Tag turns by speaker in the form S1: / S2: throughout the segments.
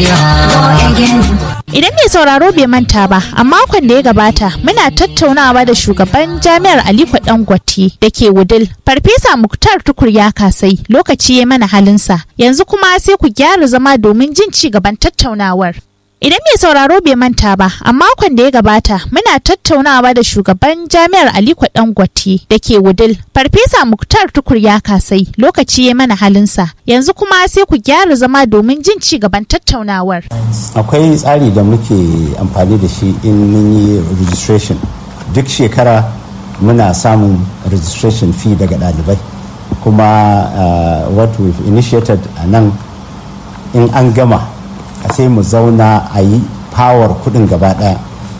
S1: Idan mai sauraro bai manta ba, a makon da ya gabata muna tattaunawa da shugaban jami'ar Aliko Dangote da ke Wudil, Farfesa Muktar Tukur ya kasai lokaci ya mana halinsa. Yanzu kuma sai ku gyara zama domin jin ci gaban tattaunawar. Idan mai sauraro bai manta ba, a makon da ya gabata muna tattaunawa da shugaban jami'ar Aliko Dangote da ke Wudil, Farfesa Muktar Tukur ya kasai lokaci ya mana halinsa. Yanzu kuma sai ku gyara zama domin jin ci gaban tattaunawar.
S2: Akwai tsari da muke amfani da shi in mun yi registration. Duk shekara muna samun registration fee daga ɗalibai. Kuma uh, what we've initiated a nan in an gama sai mu zauna a yi power kudin gaba daya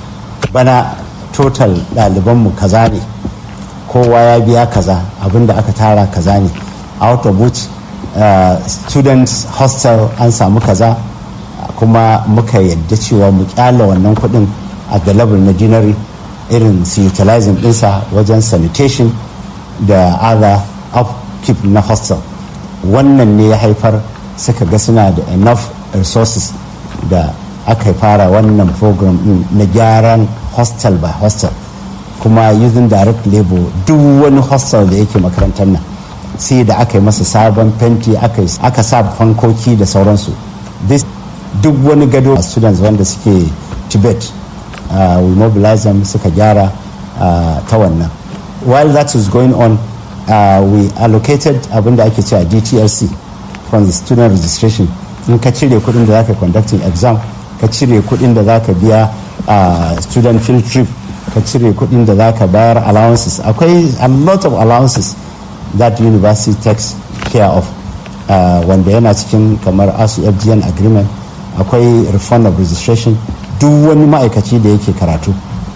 S2: bana total ɗalibanmu kaza ne kowa ya biya kaza abinda aka tara kaza ne out of which uh, students hostel an samu kaza kuma muka yadda cewa mu kyala wannan kudin a the level na dinari irin su utilizing dinsa wajen sanitation da other upkeep na hostel wannan ne ya haifar suka ga suna da enough resources da aka fara wannan program din na gyaran hostel by hostel kuma using direct labor duk wani hostel da yake makarantar nan sai da aka yi masa sabon fenti aka sa fankoki da sauransu this duk wani gado a students wanda suke tibet uh, we mobilize them suka gyara uh, ta wannan while that is going on uh, we allocated abinda ake cewa dtlc from the student registration in ka cire kudin da zaka conducting exam ka cire kudin da zaka biya a student field trip ka cire kudin da zaka bayar allowances akwai a lot of allowances that university takes care of uh, wanda yana cikin kamar asu fgn agreement akwai refund of registration duk wani ma'aikaci da yake karatu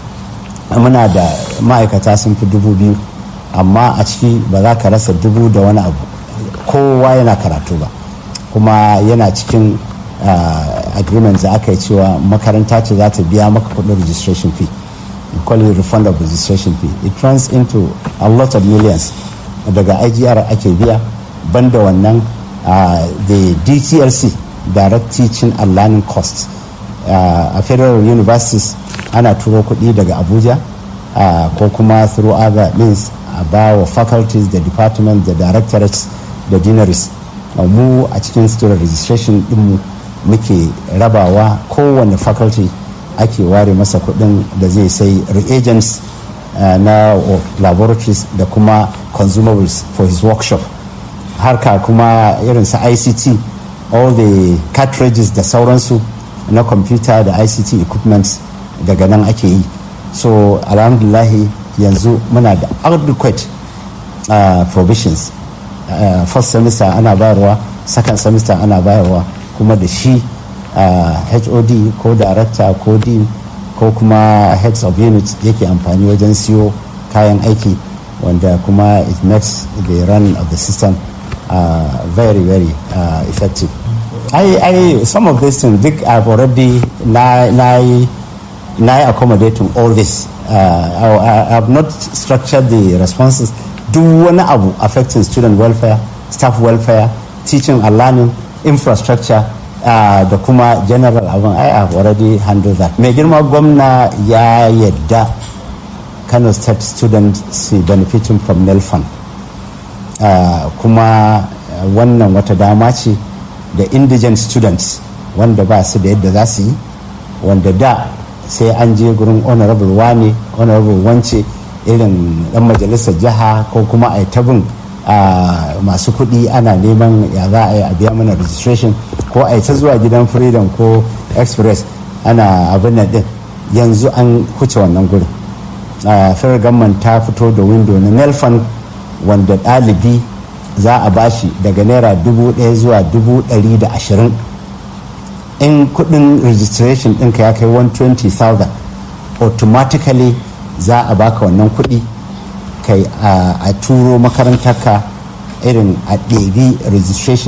S2: muna da ma'aikata sun fi dubu biyu amma a ciki ba za ka rasa dubu da wani abu kowa yana karatu ba kuma yana cikin uh, agreement da aka yi cewa makaranta ce za ta biya maka kudin registration fee call it refund of registration fee it runs into a lot of millions daga igr ake biya banda wannan uh, the dtlc direct teaching and learning costs uh, a federal universities ana turo kuɗi daga abuja ko kuma through other means a ba wa faculties da departments da directorates da deaneries mu a cikin student registration dinmu muke rabawa kowane faculty ake ware masa kudin da zai sai reagents uh, na laboratories da kuma consumables for his workshop harka kuma irin su ict all the cartridges da sauransu na computer da ict equipments daga nan ake yi so alhamdulahi yanzu muna da adequate uh, provisions uh, first semester ana bayarwa second semester ana bayarwa kuma da shi uh, hod ko director ko dean ko kuma heads of unit yake amfani wajen siyo kayan aiki wanda kuma it makes the run of the system uh, very very uh, effective I, I, some of these things big I've already now, now, now accommodating all this uh, I, I have not structured the responses duk wani abu affecting student welfare staff welfare teaching and learning infrastructure uh, da kuma general abin I have already handled that mai girma gwamna ya yadda kano state student su benefiting from nelfon uh, kuma uh, wannan wata dama ce da indigent students wanda ba su da yadda za su yi wanda da sai an je gurin honorable wane honorable wance irin dan majalisar jiha ko kuma a tabin masu kuɗi ana neman ya za a yi a biya mana registration ko a ta zuwa gidan freedom ko express ana abin nan din yanzu an huce wannan gurin federal government ta fito da window na nelfon wanda ɗalibi za a bashi daga naira dubu ɗaya zuwa dubu ɗari da ashirin in kudin registration ɗinka ya kai 120,000 automatically za a baka wannan kudi kai a turo makarantarka irin a ɗebi registration